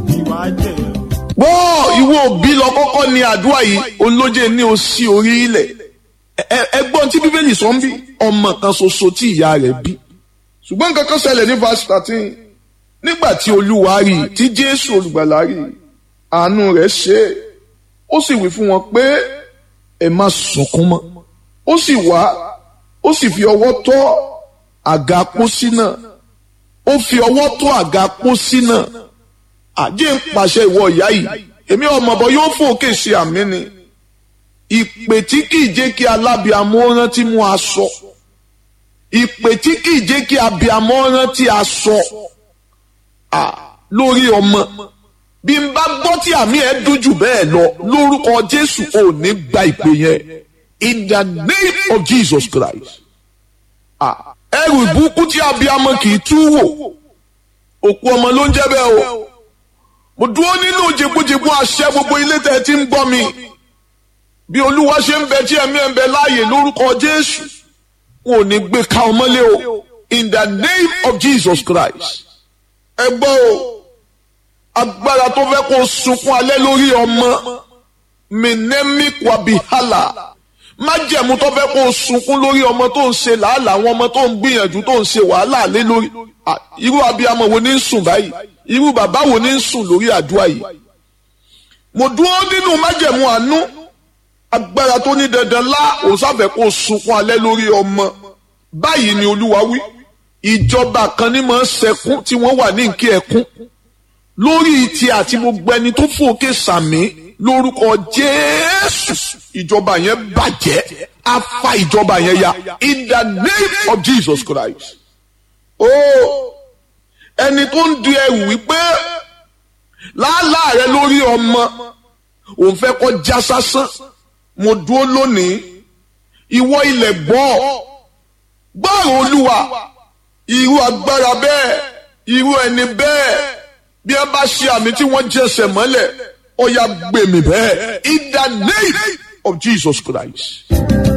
ìwà jẹ́ gbọ́ ìwọ òbí lọ kọ́kọ́ ní àdúrà yìí olóje ní o sí orí ilẹ̀ Ẹ- ẹgbọ́n tí bíbélì sọ ń bí ọmọ kan ṣoṣo tí ìyá rẹ̀ bí ṣùgbọ́n nǹkan kan ṣẹlẹ̀ ní verse thirteen nígbà tí olúwa rí i tí jésù olùgbàlà rí i àánú rẹ̀ ṣe é ó sì wí fún wọn pé ẹ má sunkún mọ́ ó sì wá ó sì fi ọwọ́ tọ́ àga pósí náà ó fi ọwọ́ tọ́ àga pósí náà àjẹ́ ń pàṣẹ ìwọ ìyá yìí èmi ọmọ bọ yóò fòkè ṣe àmì ni ìpè tí kì í jẹ́ kí alábìàmọ́ rántí mú aṣọ ìpè tí kì í jẹ́ kí abìàmọ́ rántí aṣọ à lórí ọmọ bí n bá gbọ́ tí àmì ẹ̀ dùn jù bẹ́ẹ̀ lọ lórúkọ Jésù ò ní gba ìpè yẹn in the name of Jesus Christ à ẹrù ìbùkún tí abìàmọ́ kì í tú wò òkú ọmọ ló ń jẹ́ bẹ́ẹ̀ o mo dúró nínú jẹgbójẹgbó àṣẹ gbogbo ilé tẹ́ ẹ ti ń gbọ́ mi bí olúwa ṣe ń bẹ tí ẹ̀mí ẹ̀ ń bẹ láàyè lórúkọ jésù wọn ò ní gbé ka ọmọlé o in the name of jesus christ ẹ gbọ́ o agbára tó fẹ́ kó sunkún alẹ́ lórí ọmọ minemi kwabihala májẹ̀mú tó fẹ́ kó sunkún lórí ọmọ tó ń ṣe làálàá àwọn ọmọ tó ń gbìyànjú tó ń ṣe wàhálà lé lórí Ah, irú abiyamọ wo ní ń sùn báyìí irú bàbá wo ní ń sùn lórí àdúrà yìí mo dúró nínú májẹ̀mú àánú agbára tó ní dandan lá òsáfẹ́ kó sunkún alẹ́ lórí ọmọ báyìí ni olúwa wí ìjọba kan ní máa ń sẹkún tí wọ́n wà ní nkí ẹkún lórí ti àti gbogbo ẹni tó fòkè sàmì lórúkọ jésù ìjọba yẹn bàjẹ́ á fa ìjọba yẹn ya in the name of jesus christ ó ẹni tó ń di ẹrù wípé làálàá rẹ lórí ọmọ òun fẹ́ kọ́ já sásán mo dúró lónìí ìwọ ilẹ̀ gbọ́ gbọ́rọ̀ olúwa irú agbára bẹ́ẹ̀ irú ẹni bẹ́ẹ̀ bí wọ́n bá ṣe àmì tí wọ́n jẹsẹ̀ mọ́lẹ̀ ó yá gbèmí bẹ́ẹ̀ in the name of Jesus Christ.